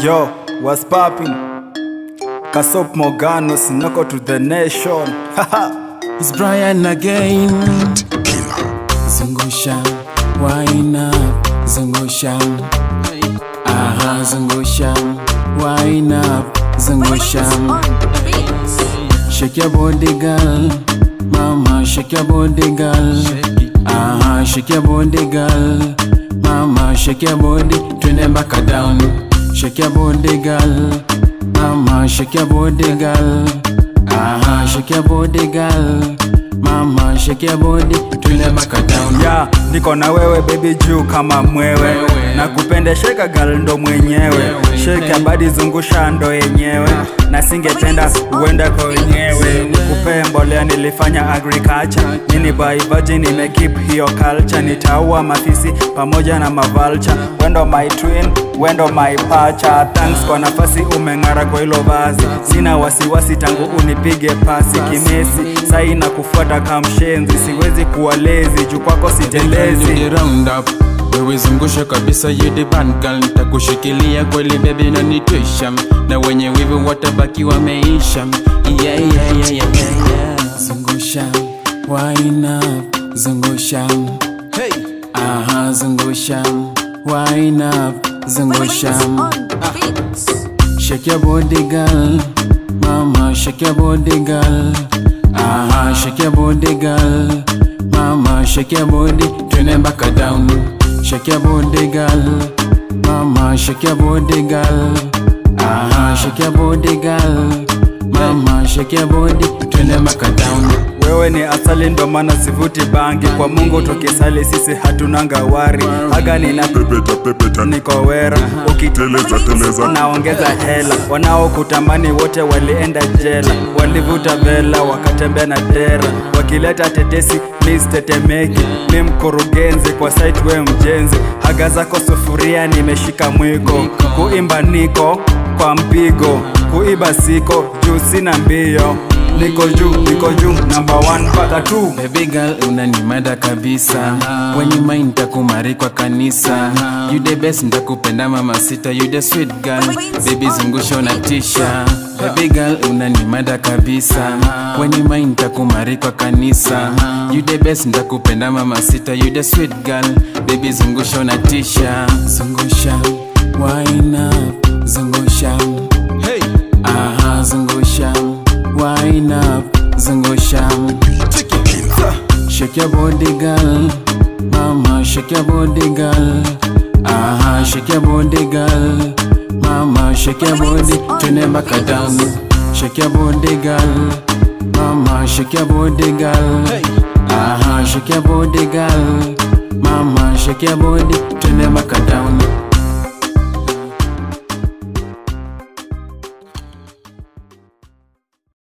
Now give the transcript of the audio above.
Yo, what's popping? Kasop Morgano, Sinoko to the nation. Haha. It's Brian again. Zungusha, wine up, zungusha. Aha, zungusha, wine up, zungusha. Shake your body, girl. Mama, shake your body, girl. Aha, shake your body, girl. Mama, shake your body, twende mpaka down. Shake your body, girl. Mama, shake your body, girl. Aha, shake your body, girl. Mama, shake your body, twende mpaka down. Ya, niko na wewe baby juu kama mwewe Wewe. na kupende sheka gal ndo mwenyewe Wewe. sheke abadi zungusha ndo yenyewe na singependa uenda kwa wenyewe nikupe mbolea nilifanya agriculture nini by virgin nimekip hiyo culture nitaua mafisi pamoja na mavalcha wendo my twin wendo my pacha thanks kwa nafasi umeng'ara kwa hilo vazi sina wasiwasi tangu unipige pasi kimesi sai na kufuata kamshenzi siwezi kuwa lezi juu kwako sitelezi Ni round up wewe zungusha kabisa you the band girl nitakushikilia kweli baby na nitwisha na wenye wivu watabaki wameisha yeah, yeah, yeah, yeah, yeah, yeah. zungusha wine up zungusha hey. aha zungusha wine up zungusha Shake your body, girl. Mama, shake your body, girl. Aha, shake your body, girl. Mama, shake your body. Twende mpaka down. Shake your body, girl. Mama, shake your body, girl. Aha, shake your body, girl. Mama, shake your body. Twende mpaka down. wewe ni asali ndo maana sivuti bangi kwa mungu tukisali sisi hatunanga wari aga nina pepeta pepeta niko wera teleza teleza naongeza hela wanaokutamani wote walienda jela walivuta vela wakatembea na dera wakileta tetesi please tetemeki mi mkurugenzi kwa site we mjenzi haga zako sufuria nimeshika mwiko kuimba niko kwa mpigo kuiba siko juu sina mbio niko juu niko juu namba 1 mpaka 2 Baby girl unanimada kabisa When you mind takumari kwa kanisa You the best ntakupenda mama sita You the sweet girl Baby zungusha unatisha Baby girl unanimada kabisa When you mind takumari kwa kanisa You the best ntakupenda mama sita You the sweet girl Baby zungusha unatisha Zungusha Wine up Zungusha Hey Aha zungusha Wine up Zungusha Shake your body, girl. Mama, shake your body, girl. Aha, shake your body, girl. Mama, shake your body. Twende mpaka down. Shake your body, girl. Mama, shake your body, girl. Aha, shake your body, girl. Mama, shake your body. Twende mpaka down.